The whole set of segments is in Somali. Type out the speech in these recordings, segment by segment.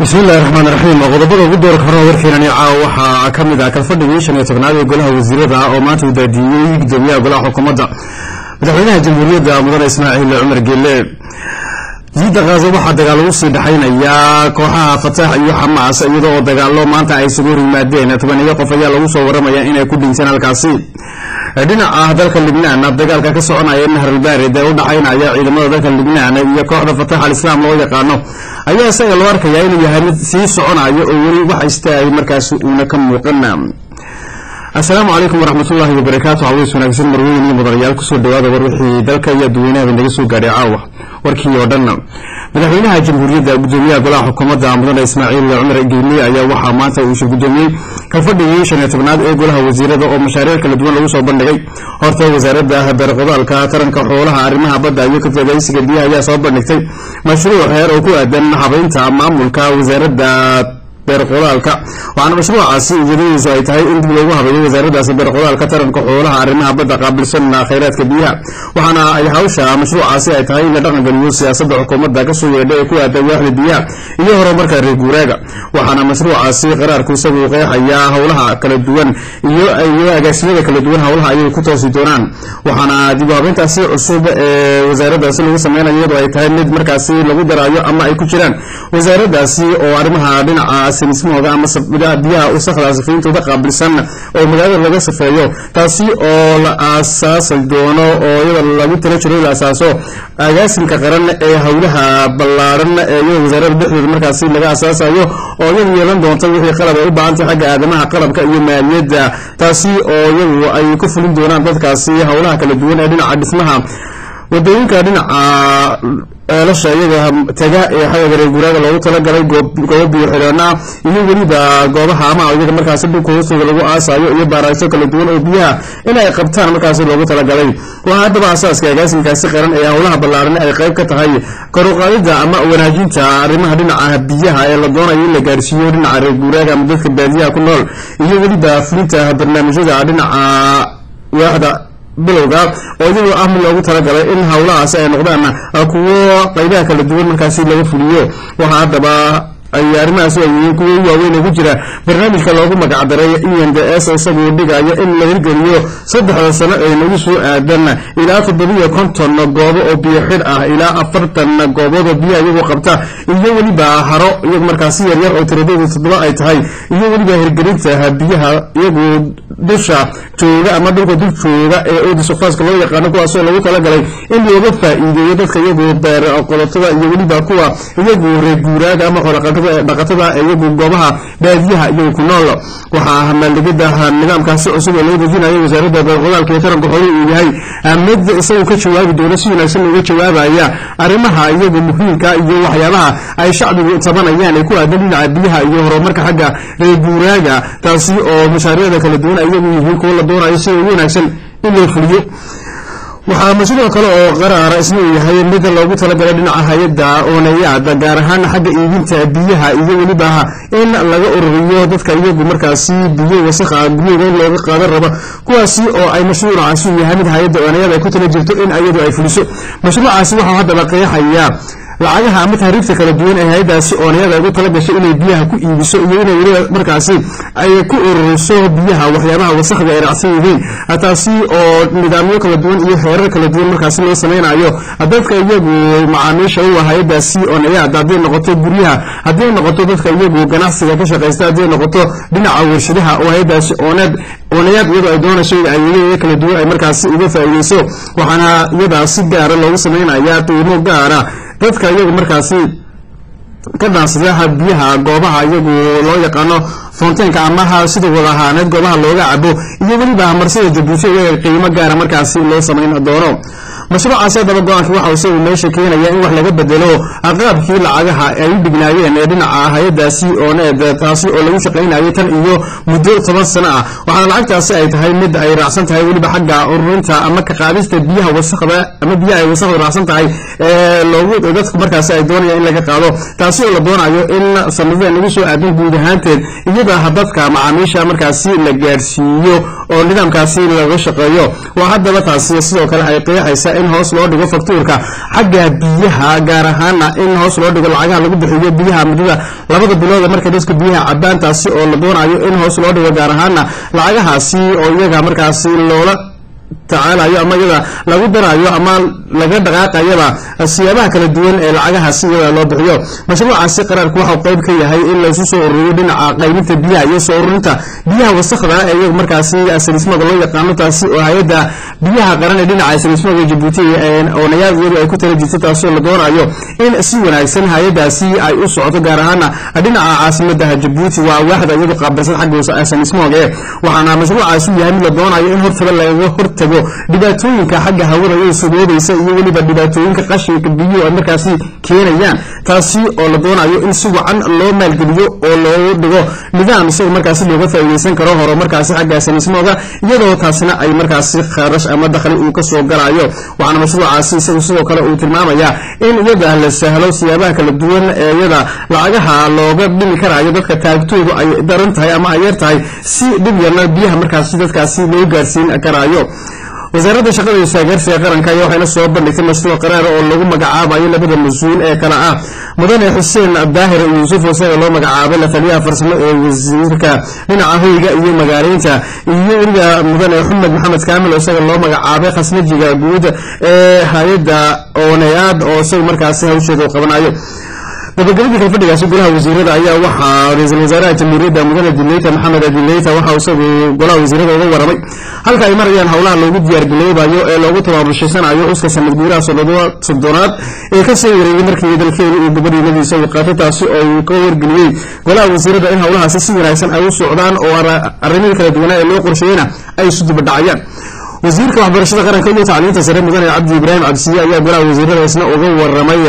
bismillahi raxmaan raxiim qodobada ugu doorka horena warkeenani caawa waxaa ka mid ah kalfadhigii shan iyo tobnaad ee golaha wasiirada oo maanta uu daadiyey gudoomiyaha golaha xukuumadda madaxweynaha jamhuuriyadda mudane ismaaciil cumar geele jiidda kaaso waxaa dagaal ugu sii dhexaynayaa kooxaha fataax iyo xamaas iyadoo oo dagaalo maanta ay isugu hor yimaadeen tobaniyo qof ayaa lagu soo waramaya inay ku dhinteen halkaasi dhinaca dalka libnaan dagaalka ka soconaya nahrulbaarid ee u dhaxaynaya ciidamada dalka libnaan iyo kooxda fatax al-islaam loo yaqaano ayaa isaga loo arkayaa inuu yahay mid sii soconayo oo weli wax istaagay markaas uuna ka muuqan assalaamu calaykum waraxmatullaahi wabarakaatu haweys wanaagsan marweyn iyo mudanayaal kusoo dhawaada war wixii dalka iyo dadweynaha naga soo gaadhay caawa warkii oo dhan madaxweynaha jamhuuriyadda gudoomiyaha golaha xukuumadda mudane ismaaciil cumar geeliye ayaa waxaa maanta uu gudoomiyey kalfadhigii shan iyo tobnaad ee golaha wasiirada oo mashaariic kala duwan lagu soo bandhigay horta wasaaradda beerqodaalka taranka xoolaha arrimaha badda iyo kafadaysiga biyaha ayaa soo bandhigtay mashruuc heer oo ku aadan habaynta maamulka wasaaradda beerqodaalka waxaana mashruucaasi ujeedadiisu ay tahay in dib loogu habeeyo wasaaradaasi beerqodaalka taranka xoolaha arrimaha badda qaabilsan khayraadka biyaha waxaana ay hawsha mashruucaasi ay tahay in la dhaqangeliyo siyaasadda xukuumadda kasoo yeedha ee ku aadan waaxda biyaha iyo horumarka reer guuraaga waxaana mashruucaasi qaraarku isagu qeexayaa howlaha kala duwan iyo agaasiyada kala duwan howlaha ayay ku toosi doonaan waxaana dib u habeyntaasi cusub ee wasaaradaasi lagu sameynayo iyadoo ay tahay mid markaasi lagu daraayo ama ay ku jiraan wasaaradaasi oo arrimaha dhinaca sinismahooda ama biyaha wasakda safayntooda qaabilsan oo magaalada laga safeeyo taasi oo la aasaasi doono oo iyada lagu tala jiro la asaaso agaasimka qaran ee howlaha ballaaran ee iyada wasaarada dhexdooda markaasi laga asaasayo oo iyadu yeelan doonta wixii qalab ay u baahantay xagga aadamaha qalabka iyo maaliyadda taasi oo iyadu ay ku fulin doonaan dadkaasi howlaha kala duwan ee dhinaca dhismaha wadooyinka dhinaca eelasha iyaga taga ee xagga reer guuraaga loogu talagalay goobo biyo xidheena iyo weliba goobaha ama iyaga markaasi dhulka hoostooda lagu aasayo iyo baaraagso kala duwan oo biyaha in ay qabtaan markaasi loogu talagalay waa haddaba asaaska agaasimkaasi qaran ee howlaha ballaaran ay qayb ka tahay koruqaadida ama wanaajinta arrimaha dhinaca biyaha ee la doonayo in la gaarsiiyo dhinaca reer guuraaga ama dadka baadiyaha ku nool iyo weliba fulinta barnaamijyada dhinaca waaxda bilowga oo iyadoo ah mid loogu talagalay in howlahaasi ay noqdaan kuwo qaybaha kala duwan markaasi laga fuliyo waxaa haddaba ay arrimahaas ay yihiin kuwo waaweyn ugu jira barnaamijka loogu magacdaray e n d s isagoo dhigayo in la hirgeliyo saddexda sano ee nagu soo aadan ilaa toddobiyo konton goobo oo biyo xidh ah ilaa afartan goobood oo biyaha iyagoo qabta iyo weliba haro iyagu markaasi yaryar oo tiradooda toddoba ay tahay iyo weliba hirgelinta biyaha iyagoo dusha jooga ama dhulka dul jooga ee odisofaaska loo yaqaano kuwaasoo lagu talagalay in looga faa'iideeyo dadka iyagoo beer qodotada iyo weliba kuwa iyagu reer guuraaga ama xoolaqatada dhaqatada iyagu goobaha baadiyaha iyagu ku nool waxaa maaldigida nidaamkaasi cusub ee loo dejinayo wasaaradda beerqodaalka iyo taranka xooluhu uu yahay mid isagu ka jawaabi doono si wanaagsan looga jawaabaya arrimaha iyagu muhiimka iyo waxyaabaha ay shacbigu tabanayaan ee ku aadan dhinaca biyaha iyo horumarka xagga reer guuraaga taasi oo mashaariicda kala duwan iyagu yihiin kuwo la doonayo si ugu wanaagsan in loo fuliyo waxaa mashruuc kale oo qaraara isna uu yahay mid loogu talagalay dhinaca hay-adda oonayaad gaar ahaan xagga iibinta biyaha iyo weliba in laga ururiyo dadka iyagu markaasi biyo wasakha guryaga in looga qaadan rabo kuwaasi oo ay mashruucaasi uu yahay mid hay-adda oonayaad ay ku tala jirto in iyadu ay fuliso mashruucaasi waxaa haddaba qeexaya lacagaha ama tahriibta kala duwan ee hay-adaasi oonayada ugu tala gashay inay biyaha ku iibiso iyo inay weliba markaasi ay ku ururiso biyaha waxyaabaha wasakda ay raacsan yihiin taasi oo nidaamyo kala duwan iyo xeerar kala duwan markaasi loo samaynayo dadka iyagu macaamiisha u ah hay-adaasi oonayaad hadday noqoto guryaha hadday noqoto dadka iyagu ganacsiga ka shaqaysta hadday noqoto dhinaca warshadaha oo hay-adaasi ooneed oonayaad iyadoo ay doonayso in adeegyada kala duwan ay markaasi uga faa'iideyso waxaana iyadaa si gaara loogu samaynaya qiimo gaara dadka iyagu markaasi ka dhaansadaha biyaha goobaha iyagu loo yaqaano fonteenka amaha sida wada ahaaneed goobaha looga cabo iyo weliba marsida jabuuti iyaga qiimo gaara markaasi loo samayn doono mashruucaasi haddaba go-aanka waxa isagu meesha keenaya in wax laga bedelo qaabkii lacagaha ay u dhignaayeen ee dhinaca hay-adaasi ooneed taasi oo lagu shaqaynayay tan iyo muddo toban sano ah waxaana lacagtaasi ay tahay mid ay raacsan tahay weliba xagga ururinta ama ka qaadista biyaha wasakda ama biyaha ay wasakda raacsan tahay ee loogu dadku markaasi ay doonayaan in laga qaado taasi oo la doonayo in sanadada nagu soo aadan guud ahaanteed iyada dadka macaamiisha markaasi la gaadhsiiyo oo nidaamkaasi laga shaqeeyo waa haddaba taasi sidoo kale ay qeexaysa in hoos loo dhigo faktuurka xagga biyaha gaar ahaana in hoos loo dhigo lacagaha lagu bixiyo biyaha muddada labada bilood marka dadka biyaha cabaan taasi oo la doonayo in hoos loo dhigo gaar ahaana lacagahaasi oo iyaga markaasi loola tacaalayo ama iyada lagu darayo ama laga dhaqaaqayaba siyaabaha kala duwan ee lacagahaasi iyada loo bixiyo mashruucaasi qaraarku waxau qayb ka yahay in laysu soo ururiyo dhinaca qaybinta biyaha iyo soo ururinta biyaha wasakda ee iyagu markaasi salismada loo yaqaano taasi oo hay-adda biyaha qaran ee dhinaca salismada jabuuti oonayaad iyadu ay ku tala jirto taasi oo la doonayo in si wanaagsan hay-adaasi ay u socoto gaar ahaana dhinaca caasimada jabuuti waa waaxda iyadu qaabilsan xagga salismooga waxaana mashruucaasi u yahay mid la doonayo in hortaba lagaga hortago dhibaatooyinka xagga hawada iyadu saboobaysa iyo weliba dhibaatooyinka qashinka biyuhu ay markaasi keenayaan taasi oo la doonayo in si wacan loo maalgeliyo oo loo dhigo nidaam isaga markaasi looga faa'iidaysan karo horo markaasi xagga sanismooga iyadoo taasina ay markaasi kharash ama dakhli uu ka soo galayo waxaana mashruucaasi isagu sidoo kale uu tilmaamayaa in iyada la sahlo siyaabaha kala duwan ee iyada lacagaha looga dhimi karayo dadka taagtoodu ay daran tahay ama ay yar tahay si dhib yarna biyaha markaasi dadkaasi loo gaarsiin karayo wasaaradda shaqada iyo taageersiga qaranka ayaa waxayna soo bandhigtay mashruuc qaraar oo lagu magacaabayo labada mas-uul ee kale ah mudane xuseen daahir yuusuf isaga loo magacaabay la taliyaha farsamo ee wasiirka dhinaca hoyga iyo magaaleynta iyo weliba mudane xumed maxamed kaamil isaga loo magacaabay khasnajiga guud ee hay-adda oonayaad oo isaga markaasi hawsheeda u qabanayo gabagabadii kalfadhigaasi golaha wasiirada ayaa waxaa ra-iisul wasaaraha jamhuuriyadda mudane dileyta maxamed dileyta waxa isagu golaha wasiirada uga waramay halka ay marayaan howlaha loogu diyaargaloobayo ee loogu tabaabushaysanaayo xuska sanad guuraha soddonaad ee ka soo wareegay markii dalkeeda uu gabadhiinadiisa u qaatay taasi oo uu ka wargeliyey golaha wasiirada in howlahaasi si wanaagsan ay u socdaan oo arrimihii kala duwanaa ee loo qorsheeyena ay isu dibadhacayaan wasiirka waxbarashada qaranka iyo tacliinta sare mudane cabdi ibraahim cabdisiye ayaa golaha wasiirada isna uga waramay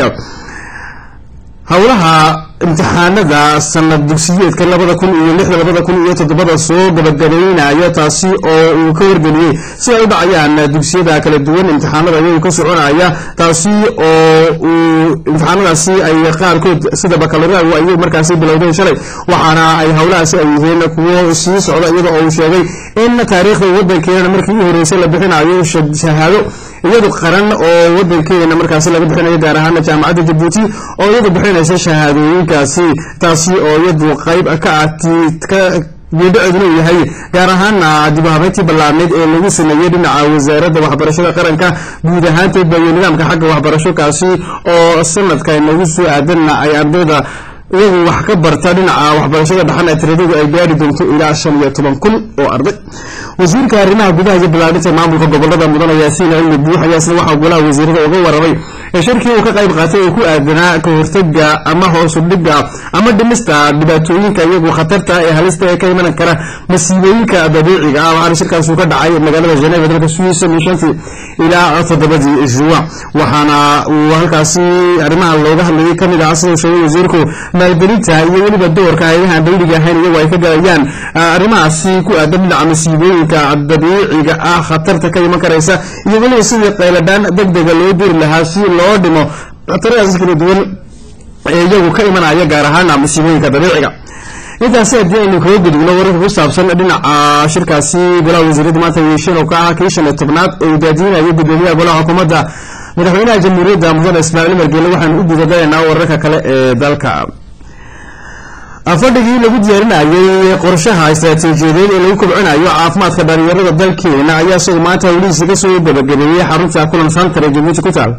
howlaha imtixaanada sanad dugsiyeedka labada kun iyo lixda labada kun iyo toddobada soo gabagabaynaya taasi oo uu ka wargeliyey si ay u dhacayaan dugsiyada kala duwan imtixaanada iyagu ka soconaya taasi oo uu imtixaanadaasi ay qaarkood sida bakaloraagu ay markaasi bilowdeen shalay waxaana ay howlahaasi ay yihiin kuwo sii socda iyada oo uu sheegay in taariikhda wadankeena markii u horeysay la bixinayo shahaado iyadu qaran oo wadankeena markaasi laga bixinayo gaar ahaana jaamacadda jabuuti oo iyadu bixinaysa shahaadooyinkaasi taasi oo iyadu qayb ka ah geedhaceeduna uu yahay gaar ahaana dib u habeyntii ballaarneyd ee lagu sameeyey dhinaca wasaaradda waxbarashada qaranka guud ahaanteedba iyo nidaamka xagga waxbarasho kaasi oo sanadka nagu soo aadanna ay ardayda iyagu wax ka barta dhinaca waxbarashada dhaxan ee tiradadu ay gaari doonto ilaa shan iyo toban kun oo arday wasiirka arrimaha gudaha iyo ballaarinta maamulka gobolada mudane yaasiin cilmi buux ayaa isna waxaa golaha wasiirada uga waramay ee shirkii uu ka qayb qaatay ee ku aadanaa ka hortaga ama hoos u dhigga ama dhimista dhibaatooyinka iyagu khatarta ee halista ee ka iman kara masiibooyinka dabiiciga ah waxaana shirkaas uu ka dhacay magaalada Geneva dalka Swiss shantii ilaa toddobadii juwan waxaana uu halkaasi arrimaha looga hadlayay kamid ah sida sheegay wasiirku maalgelinta iyo weliba doorka hay'adaha dawliga ahayn iyagu ay ka galayaan arrimahaasi ku aadan dhinaca masiibooyinka dabiiciga ah khatarta ka iman karaysa iyo weliba sidii qayladaan degdega loo diri lahaa si loo dhimo khatarahaas kala duwan ee iyagu ka imanaya gaar ahaana masiibooyinka dabiiciga intaasi haddii aynu kaga gudubno wararka ku saabsan dhinaca shirkaasi golaha wasiirada maanta yeesheen oo ka ah kii shan iyo tobnaad ee uu daadiinayo gudoomiyaha golaha xukuumadda madaxweynaha jamhuuriyadda mudane ismaaciil margeele waxaanu u gudagalaynaa wararka kale ee dalka fadhigii lagu diyaarinayay qorshaha istaraatiijiyadeed ee lagu kobcinayo caafimaadka dhalinyarada dalkeena ayaa isagu maanta howlihiisa ka soo gabagabeeyey xarunta kulan santar ee jabuuti ku taal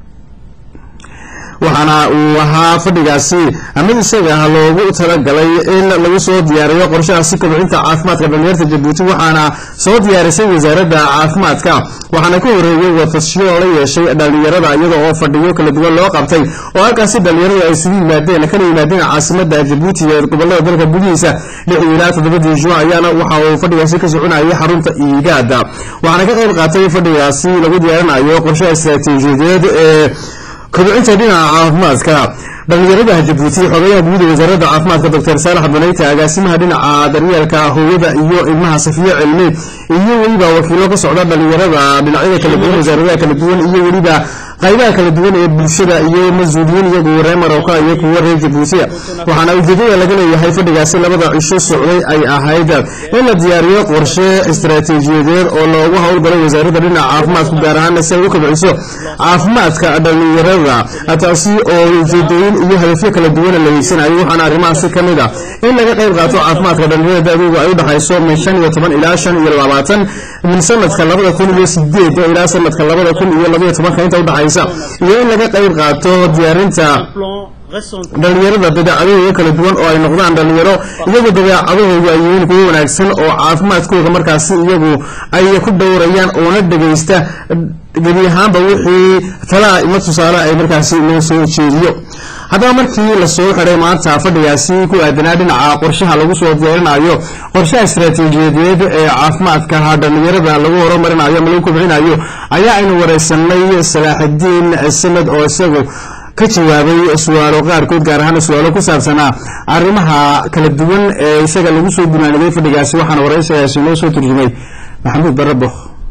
waxaana uu ahaa fadhigaasi mid isaga loogu talagalay in lagu soo diyaariyo qorshahaasi kobcinta caafimaadka dhalinyarta jabuuti waxaana soo diyaarisay wasaaradda caafimaadka waxaana ka horeeyey watasyo la yeeshay dhalinyarada iyada oo fadhiyo kala duwan loo qabtay oo halkaasi dhalinyaradu ay isugu yimaadeen kana yimaadeen caasimada jabuuti ee gobolada dalka gudihiisa lixdii ilaa toddobadii juun ayaana waxa uu fadhigaasi ka soconayay xarunta iigaada waxaana ka qayb qaatay fadhigaasi lagu diyaarinayo qorshaha istaraatiijiyadeed ee kobcinta dhinaca caafimaadka dhalinyarada jabuuti xogayaha guud ee wasaaradda caafimaadka doctor saalax banayta agaasimaha dhinaca daryeelka hooyada iyo ilmaha safiyo cilmi iyo weliba wakiilo ka socda dhalinyarada dhinacyada kala duwan wasaaradaha kala duwan iyo weliba qaybaha kala duwan ee bulshada iyo mas-uuliyiin iyagu reer marowka iyo kuwa reer jabuutiya waxaana ujeedada laga leeyahay fadhigaasi labada cisho socday ay ahayd in la diyaariyo qorshe istaraatiijiyadeed oo loogu howlgalay wasaaradda dhinaca caafimaadku gaar ahaan si ay u kobciso caafimaadka dhallinyarada taasi oo ujeedooyin iyo hadafyo kala duwana la hiigsanayo waxaana arrimahaasi ka mid ah in laga qayb qaato caafimaadka dhallinyarada da-doodu ay u dhexayso min shan iyo toban ilaa shan iyo labaatan min sanadka labada kun iyo sideed ilaa sanadka labada kun iyo labaiyo tobanka inta udhexaysa iyo in laga qayb qaato diyaarinta dhallinyarada dabeecadahooda kala duwan oo ay noqdaan dhallinyaro iyagu dabeecadahoodu ay yihiin kuwo wanaagsan oo caafimaadkooda markaasi iyagu ay ku dhowrayaan oona dhegaysta gebi ahaanba wixii talaa ima tusaale ay markaasi loo soo jeediyo haddaba markii lasoo xiday maanta fadhigaasi ku aadanaa dhinaca qorshaha lagu soo diyaarinayo qorshaha istaraatiijiyadeed ee caafimaadka dhallinyarada lagu horumarinayo ama lagu kobcinayo ayaa aynu wareysanay salaaxidiin sanad oo isagu ka jawaabay su-aalo qaarkood gaar ahaan su-aalo ku saabsanaa arrimaha kala duwan ee isaga lagu soo gunaaniday fadhigaasi waxaana wareysigaasi noo soo turjumay maxamuud barabo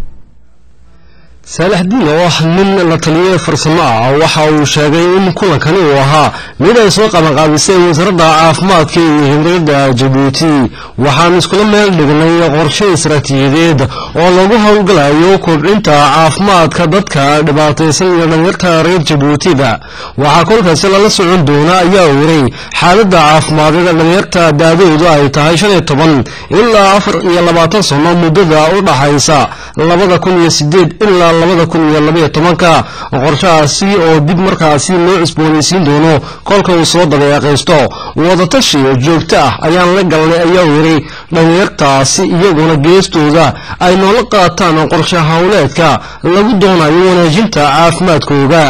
saalaxdiin oo ah nin la taliye farsamo ah waxa uu sheegay in kulankani uu ahaa mid ay soo qabanqaabisay wasaaradda caafimaadka iyo himriyadda jabuuti waxaan iskula meel dhignay qorshe istaraatiijiyadeed oo lagu howlgalayo kobcinta caafimaadka dadka dhibaataysan iyo dhalinyarta reer jabuutiba waxaa kolkaasi lala socon doona ayaa wiray xaaladda caafimaadada dhalinyarta daadoodu ay tahay shan iyo toban ilaa afar iyo labaatan sano muddada u dhaxaysa labada kun iyo sideed ilaa labada kun iyo labaiyo tobanka qorshahaasi oo dib markaasi loo cusboonaysiin doono kolka uu soo dabeeqaysto wadatashi joogto ah ayaan la galnay ayaa wiray dhalinyartaasi iyaguna geestooda ay noola qaataan qorshe howleedka lagu doonayo wanaajinta caafimaadkooda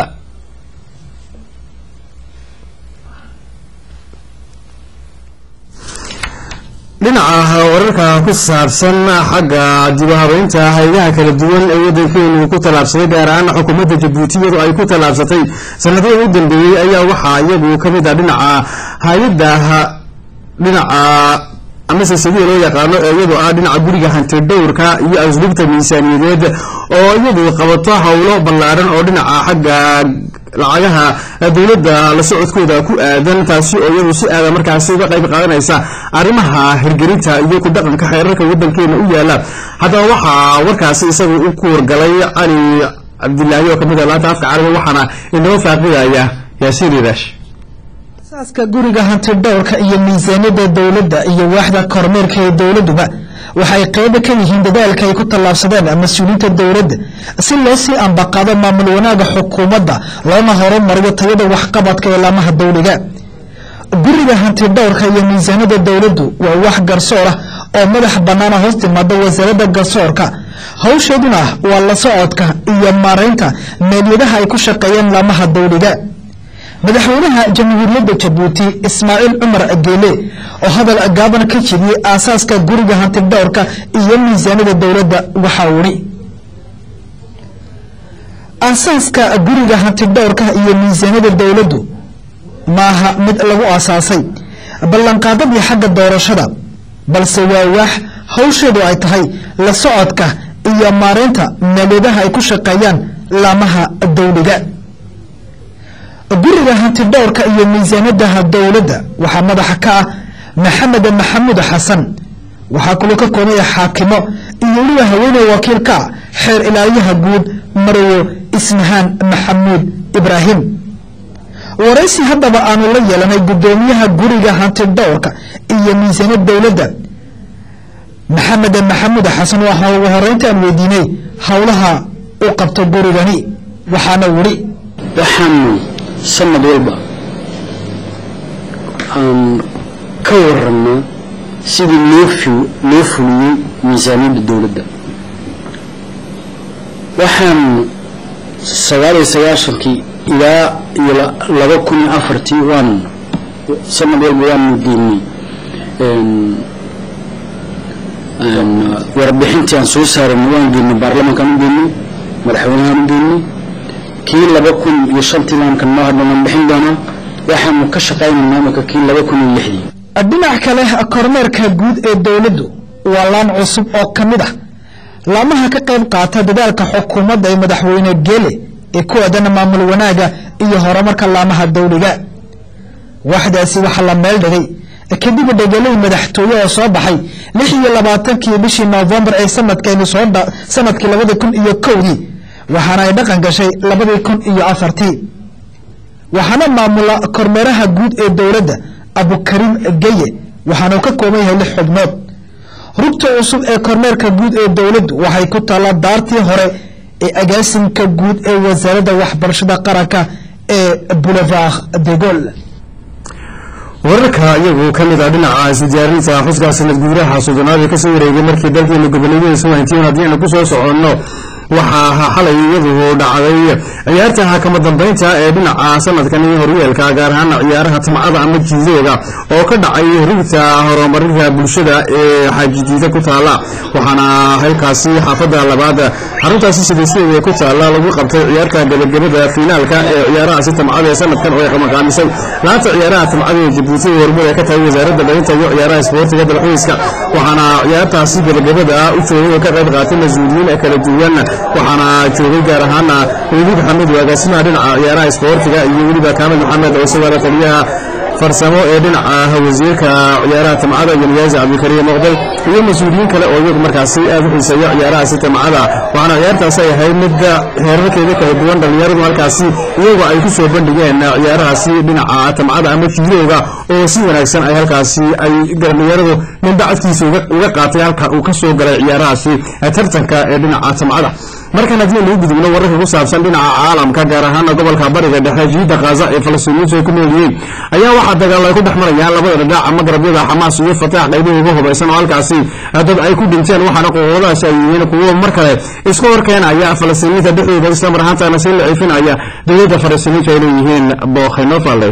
dhinaca wararka ku saabsan xagga dibahabeynta hayadaha kala duwan ee waddankeenu ku tallaabsaday gaar ahaan xukuumadda jabuuti iyadoo ay ku tallaabsatay sanadihii u dambeeyey ayaa waxaa iyagu ka mid ah dhinaca hay-adda dhinaca amase sidii loo yaqaano ee iyadu ah dhinaca guriga hanti dhowrka iyo asluubta miisaaniyadeed oo iyadu qabato howlo ballaaran oo dhinaca xagga lacagaha dowladda la socodkooda ku aadan taasi oo iyadu si aada markaasi uga qayb qaadanaysa arrimaha hirgelinta iyo ku dhaqanka xeerarka waddankeena u yaala haddaba waxaa warkaasi isagu u ku wargalay cali cabdilaahi oo kamid ah laanta afka carabiga waxaana inoo faaqidaya yaasiin iraash asaaska guriga hanti dhowrka iyo miisaaniyadda dowladda iyo waaxda kormeerka ee dowladduba waxay qaybo ka yihiin dadaalka ay ku tallaabsadeen mas-uuliyiinta dowladda si loo sii ambaqaado maamul wanaaga xukuumadda loona horumariyo tayada waxqabadka ee laamaha dowliga guriga hanti dhowrka iyo miisaaniyadda dowladdu waa wax garsoor ah oo madax bannaana hoos timaada wasaaradda garsoorka hawsheeduna waa la socodka iyo maaraynta meelyadaha ay ku shaqeeyeen laamaha dowliga madaxweynaha jamhuuriyadda jabuuti ismaaciil cumar geele oo hadal gaaban ka jiriyey aasaaska guriga hanti dhowrka iyo miisaaniyada dowladda waxaa wuri aasaaska guriga hanti dhowrka iyo miisaaniyada dowladdu maaha mid lagu aasaasay ballanqaadadii xagga doorashada balse waa waax hawsheedu ay tahay la socodka iyo maaraynta meelyadaha ay ku shaqeeyaan laamaha dowliga guriga hanti dhowrka iyo miisaanadaha dowladda waxaa madaxa ka ah maxamed maxamuud xasan waxaa kaloo ka koobaya xaakimo iyo weliba haweeney wakiil ka ah xeer ilaaliyaha guud marwo ismahaan maxamuud ibraahim waraysi haddaba aanu la yeelanay guddoomiyaha guriga hanti dhowrka iyo miisaaniyad dowladda maxamed maxamuud xasan waxaa ugu horeynta aan weydiinay howlaha u qabto gurigani waxaana wuri sanad walba aan ka warannaa sidii loo loo fuliyey miisaaniyadda dowladda waxaan sagaal iyo sagaashankii ilaa iyo laba kun iyo afartii waan sanad walba waanu geynay warbixintii aan soo saarana waan geynay baarlamankaan u geynay madaxweynahaan u geynay kii laba kun iyo shantii laankan noo hadhanan bixin doonaa waxaanu ka shaqaynaynaa imika kii laba kun iyo lixdii dhinac kale kormeerka guud ee dowladdu waa laan cusub oo ka mid ah laamaha ka qayb qaata dadaalka xukuumadda ee madaxweyne geele ee ku aadan maamul wanaaga iyo horumarka laamaha dawliga waxdaasi waxaa la meel dhigay kadib dhegelay madaxtooye oo soo baxay lix iyo labaatankii bishii noofembar ee sanadkeeni soo sanadkii labada kun iyo kowdii waxaana ay dhaqan gashay labadii kun iyo afartii waxaana maamula kormeeraha guud ee dowladda abukariim geye waxaana uu ka kooban yahay lix xubnood rugta cusub ee kormeerka guud ee dowladdu waxay ku taallaa daartii hore ee agaasimka guud ee wasaaradda waxbarashada qaranka ee boulevard de Gaulle wararka iyagu ka mid ah dhinaca isdiyaarinta xuska sanad guuraha soddonaad ee kasoo wareegay markii dalkeena goboleedyadiisa waantiin haddii aynu kusoo soconno waxaa ahaa xalay iyadu dhacday ciyaarta kama dambeynta ee dhinaca sanadkan horyeelka gaar ahaan ciyaaraha timcada ama jiidooga oo ka dhacay rugta horumarinta bulshada ee xaajidiida ku taala waxaana halkaasi xaafada labaad xaruntaasi sideesyada ku taala lagu qabtay ciyaarta gabagabada fiinaalka ee ciyaarahaasi timcada ee sanadkan oo ay qamaqaamisay laanta ciyaaraha timcada ee jabuuti horumar ee ka tahay wasaaradda dhalinta iyo ciyaaraha isboortiga dalxiiska waxaana ciyaartaasi gabagabada u joogay oo ka qayb qaatay mas-uuliyiin kala duwan waxaana joogay gaar ahaana weliid maxamed agaasimaha dhinaca ciyaaraha isboortiga iyo weliba kaamil maxamed oo isagoo taliyaha farsamo ee dhinaca wasiirka ciyaaraha timcada iyo niyaazi cabdikariim muqdal iyo mas-uuliyiin kale oo iyagu markaasi aad u xiiseeya ciyaarahaasi timcada waxaana ciyaartaasi ay ahayd mid heerarkeeda kala duwan dhallinyaradu halkaasi iyagu ay ku soo bandhigeen ciyaarahaasi dhinaca timcada ama jiidooga oo si wanaagsan ay halkaasi ay dhallinyaradu ninbacadkiisa uga qaatay halka uu ka soo galay ciyaarahaasi tartanka ee dhinaca timcada markan haddii aynu u gudubno wararka ku saabsan dhinaca caalamka gaar ahaana gobolka bariga dhexe jiida khaza ee falastiiniyiintu ay ku nool yihiin ayaa waxaa dagaal ay ku dhex marayaan labada dhinac ama garabyada xamaas iyo fataax qaybuhu uga hubaysan oo halkaasi dad ay ku dhinteen waxaana qoqobadaasi ay yihiin kuwo mar kale isku horkeenaya falastiiniyiinta dhexdooda islamar ahaantana si la ciifinaya dowladda falastiiniintu ay leeyihiin bokhenofale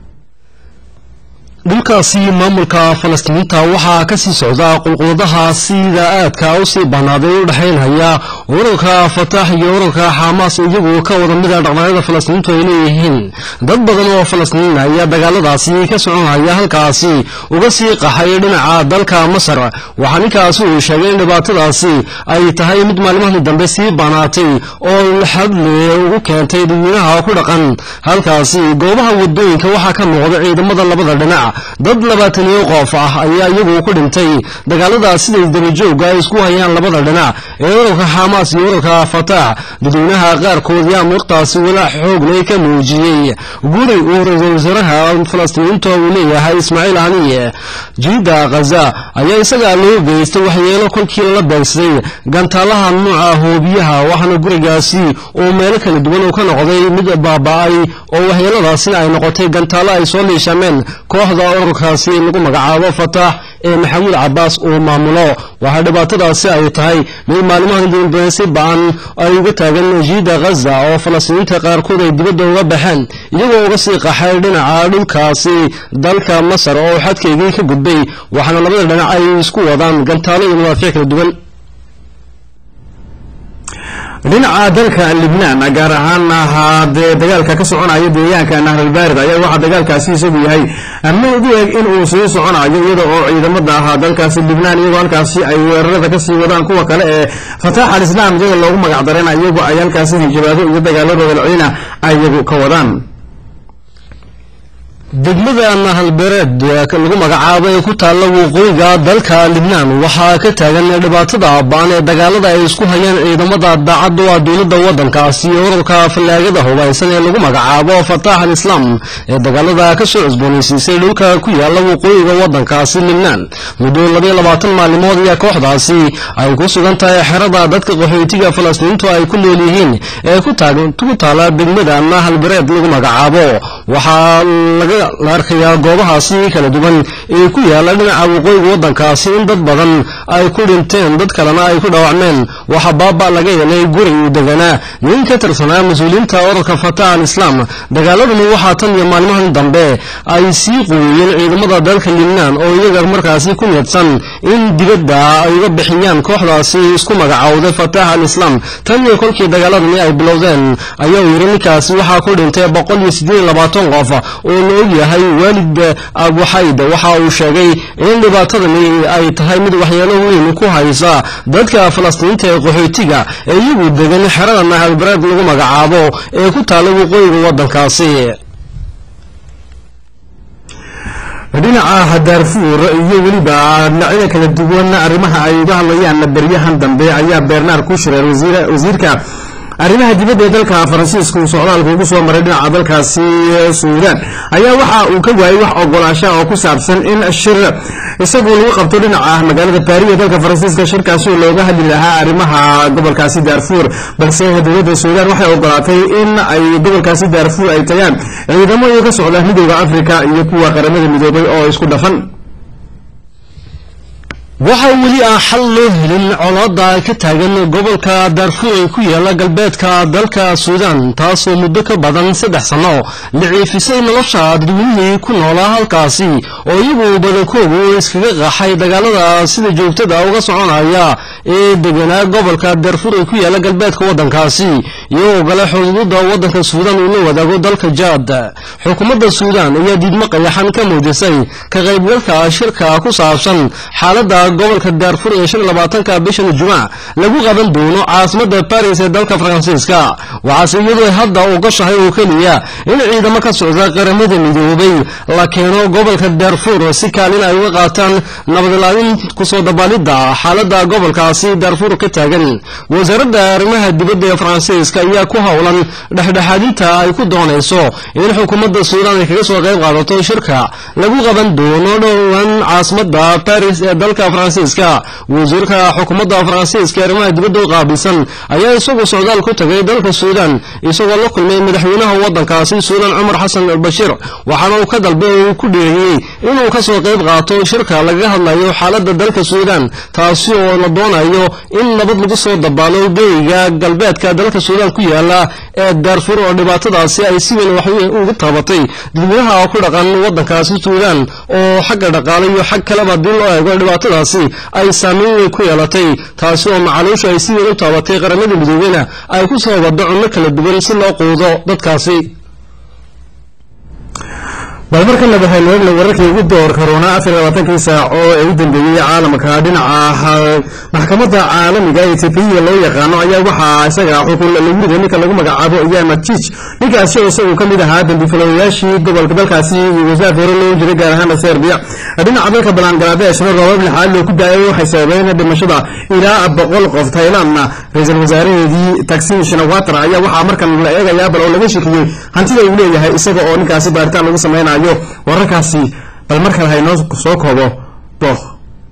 dhulkaasi maamulka falastiiniinta waxaa ka sii socda qulquladaha sida aadka u sii banaaday u dhexaynhaya ururka fataax iyo ururka xamaas iyagu ka wada mida dhaqdhaqyada falastiiniintu ay leeyihiin dad badan oo falastiiniin ayaa dagaaladaasi ka soconhaya halkaasi uga sii qaxay dhinaca dalka masar waxaa ninkaasi uu sheegay in dhibaatadaasi ay tahay mid maalmahii dambe sii banaatay oo xadle ugu keentay dadweynaha ku dhaqan halkaasi goobaha wadooyinka waxaa ka muuqda ciidamada labada dhinac dad labaataniyo qof ah ayaa iyagu ku dhintay dagaalada siday dabajooga ay isku hayaan labada dhinac ee ururka xamaas iyo ururka fataax dadweynaha qaarkood yaa muuqtaasi walaac xoogle ka muujiyey guri uu ra-iisul wasaaraha falastiiniinta uu leeyahay ismaaciil haniye jiida khaza ayaa isaga loo geystay waxyeelo kolkii lala beegsaday gantaalaha nuuca hoobiyaha waxaana gurigaasi uu meelo kala duwan uu ka noqday mid baaba-ay oo waxyeeladaasina ay noqotay gantaalo ay soo liishameen kooxda ururkaasi lagu magacaabo fataax ee maxamuud cabaas uu maamulo waxaa dhibaatadaasi ay tahay mid maalimaha dambe si ba-an ay uga taagan jiida khaza oo falastiiniinta qaarkood ay dibadda uga baxeen iyagoo uga sii qaxay dhinaca dhulkaasi dalka masar oo xadkaygii ka gudbay waxaana labada dhinac ay isku wadaan gantaalo iyo madaafiic kala duwan dhinaca dalka libnaan gaar ahaan hadee dagaalka ka soconaya deegaanka nahralbaarid ayaa waxaa dagaalkaasi isagu yahay mid u eg in uu sii soconayo iyada oo ciidamada ahaa dalkaasi libnaan iyagoo halkaasi ay weerarada kasii wadaan kuwa kale ee fataax al islaam iyaga loogu magac darena iyagu ay halkaasi hanjabaado iyo dagaaladooda lacina ay iyagu ka wadaan degmada nahalbereed lagu magacaabo ee ku taalla waqooyiga dalka libnaan waxaa ka taagan dhibaatada baan ee dagaalada ay isku hayaan ciidamada daacadda waa dowladda waddankaasi iyo ururka fallaagada hubaysan ee lagu magacaabo fataax al islaam ee dagaalada ka soo cusboonaysiisay dhulka ku yaalla waqooyiga waddankaasi libnaan muddo labayo labaatan maalimood ayaa kooxdaasi ay ku sugan tahay xerada dadka qaxootiga falastiiniintu ay ku nool yihiin ee ku taalla degmada nahalbereed lagu magacaabo waxaa laga la arkayaa goobahaasi kala duwan ee ku yaala dhinaca waqooyiga waddankaasi in dad badan ay ku dhinteen dad kalena ay ku dhaawacmeen waxaa baaba laga helay guri uu deganaa nin ka tirsanaa mas-uuliyiinta ururka fataax al islaam dagaaladani waxaa tan iyo maalmahan dambe ay sii quweeyeen ciidamada dalka libnaan oo iyaga markaasi ku niyadsan in dibadda ay uga bixiyaan kooxdaasi isku magacowday fataax al islaam tan iyo kolkii dagaaladani ay bilowdeen ayaa uu yidhi ninkaasi waxaa ku dhintay boqol iyo siddeed iyo labaatan qof oo la og yahay waalid abuxayd waxa uu sheegay in dhibaatadani ay tahay mid waxyeelo weyn ku haysa dadka falastiinta ee qaxootiga ee iyagu degan xerada nahalbareed lagu magacaabo ee ku taalla waqooyiga waddankaasi dhinaca daarfuur iyo weliba dhinacyada kala duwan arrimaha ay uga hadlayaan beryahan dambe ayaa bernard kushireer wasiirka arrimaha dibadda ee dalka faransiiska uu socdaalka ugu soo maray dhinaca dalkaasi suudaan ayaa waxa uu ka waayey wax ogolaasha oo ku saabsan in shir isagu lagu qabto dhinaca magaalada baariya dalka faransiiska shirkaasi oo looga hadli lahaa arrimaha gobolkaasi daarfuur balse dowladda suudaan waxay ogolaatay in ay gobolkaasi daarfuur ay tagaan ciidamo iyo ka socda midowda afrika iyo kuwa qaramada midoobay oo isku dhafan waxaa weli aan xal loo helin colaada ka taagan gobolka daarfuur ee ku yaala galbeedka dalka suudaan taasoo muddo ka badan saddex sanno liciifisay nolosha dadweynihii ku noolaa halkaasi oo iyagu badankoodu iskaga qaxay dagaalada sida joogtada uga soconaya ee deganaa gobolka daarfuur ee ku yaala galbeedka waddankaasi iyagoo gale xuduuda waddanka suudaan uu la wadaago dalka jaad xukuumadda suudaan ayaa diidmo qayaxan ka muujisay ka qaybgalka shirka ku saabsan xaaladda gobolka daarfur ee shan labaatanka bishan jumac lagu qaban doono caasimada baris ee dalka faransiiska waxaase iyadoo hadda ogashahay oo keliya in ciidamo ka socda qaramada midoobay la keeno gobolka daarfur si kaalin ay uga qaataan nabadilaalin kusoo dabaalidda xaalada gobolkaasi daarfur ka taagan wasaaradda arrimaha dibadda ee faransiiska ayaa ku howlan dhexdhexaadinta ay ku doonayso in xukuumadda suudaan ay kaga soo qayb qaadato shirka lagu qaban doono dhowaan caasimada baris ee dalka faransiiska wasiirka xukuumadda faransiiska arrimaha dibadda u qaabilsan ayaa isagu socdaal ku tagay dalka suudaan isagoo la kulmay madaxweynaha waddankaasi suudaan cumar xasan albashiir waxaana uu ka dalbay oo uu ku dheeriyey inuu ka soo qayb qaato shirka lagaga hadlayo xaaladda dalka suudaan taasi oo la doonayo in nabad lagu soo dabaalo geyiga galbeedka dalka suudaan ku yaala ee daarfur oo dhibaatadaasi ay si weyn wax ugu taabatay dadweynaha ku dhaqan waddankaasi suudaan oo xagga dhaqaale iyo xag kaleba haddii loo eego dhibaatadaasi ay saameyn weyn ku yeelatay taasi oo macaluushu ay si weyn u taabatay qaramada midoobeyna ay ku soo waddo cunno kala duwan si loo quudo dadkaasi bal markan laba haynoogna wararkii ugu door karoona afar labaatankii saac oo ee u dambeeyey caalamka dhinaca maxkamadda caalamiga ee tpiya loo yaqaano ayaa waxaa isaga xukun lagu riday ninka lagu magacaabo iyama jiij ninkaasi oo isagu ka mid ahaa dambifilayaashii gobolka dalkaasi yugoslav hore loo jiray gaar ahaana serbiya dhinaca dalka bangladesh roobab lixaad loo ku daayay waxay sababeen dhimashada ilaa boqol qof thailandna ra-iisul wasaaraheedii taksin shinawatra ayaa waxaa markan la eegayaa bal oo laga shekiyey hantida uu leeyahay isaga oo ninkaasi baaritaan lagu samaynayo wararkaasi bal mar kale haynoo soo koobo booq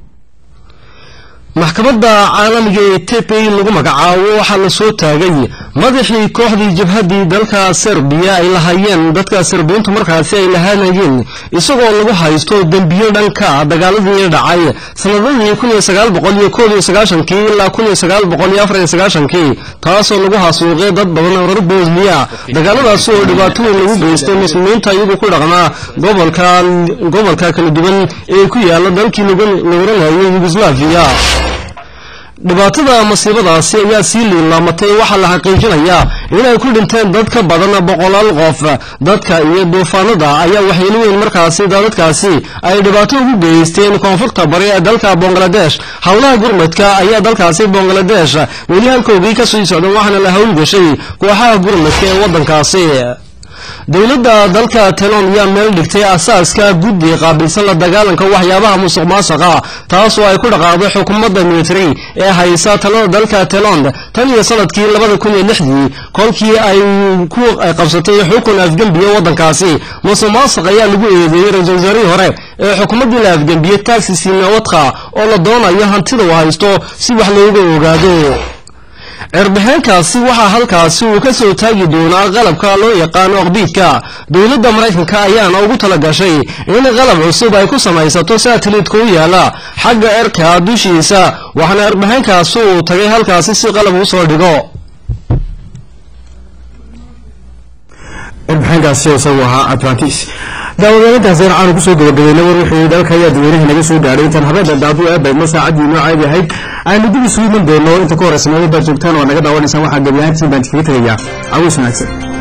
maxkamadda caalamiga ee tepey lagu magacaabo waxaa la soo taagay madaxii kooxdii jabhaddii dalka serbiya ay lahaayeen dadka serbiyiintu markaasi ay lahaanayeen isagoo lagu haysto dembiyo dhanka dagaaladii dhacay sanadadii kun iyo sagaal boqol iyo koob iyo sagaashankii ilaa kun iyo sagaal boqol iyo afar iyo sagaashankii taasoo lagu hasuuqay dad badan oo reer bosniya dagaaladaasi oo dhibaato weyn lagu geystay muslimiinta iyagu ku dhaqnaa gobolka gobolka kala duwan ee ku yaala dalkii lagu oranayay yugoslaviya dhibaatada masiibadaasi ayaa sii liilaamatay waxaa la xaqiijinayaa inay ku dhinteen dad ka badan boqolaal qof dadka iyo duufaanada ayaa waxyeelo weyn markaasi dadadkaasi ay dhibaato ugu geysteen koonfurta bari ee dalka bangladesh howlaha gurmadka ayaa dalkaasi bangladesh weli halkoogii ka sii socda waxaana la howlgashay kooxaha gurmadka ee waddankaasi dowladda dalka tailand ayaa meel dhigtay asaaska guddi qaabilsan la dagaalanka waxyaabaha musuq maasuqa taas oo ay ku dhaqaaqday xukuumadda military ee haysa talada dalka tailand tan iyo sanadkii labada kun iyo lixdii kolkii ay ku qabsatay xukun afgembiye waddankaasi musuq maasuq ayaa lagu eedeeyey ra-iisul wasaarihii hore ee xukuumaddii la afgembiyey taxi sinawadka oo la doonayo hantida uu haysto si wax looga ogaado cirbixeenkaasi waxaa halkaasi uu ka soo taagi doonaa qalabka loo yaqaano oqbiidka dowladda maraykanka ayaana ugu tala gashay in qalab cusub ay ku samaysato sateliitka u yaala xagga erka dushiisa waxaana cirbixeenkaasi uu tagay halkaasi si qalab u soo dhigo cirbixeenkaasi isagu ahaa atlantis daawadaalintaasi aan kusoo gabagabeynay war wixii dalka ayaa dadweynaha naga soo gaadhay intaan habeenka daadu eebaydno saacadii noo caadi ahayd aynu dib isugu iman doono inta ku horeysa meelo baad joogtaan oo naga daawanaysaan waxaa gebi ahaantiin baan iskaga tegayaa cawiis wanaagsan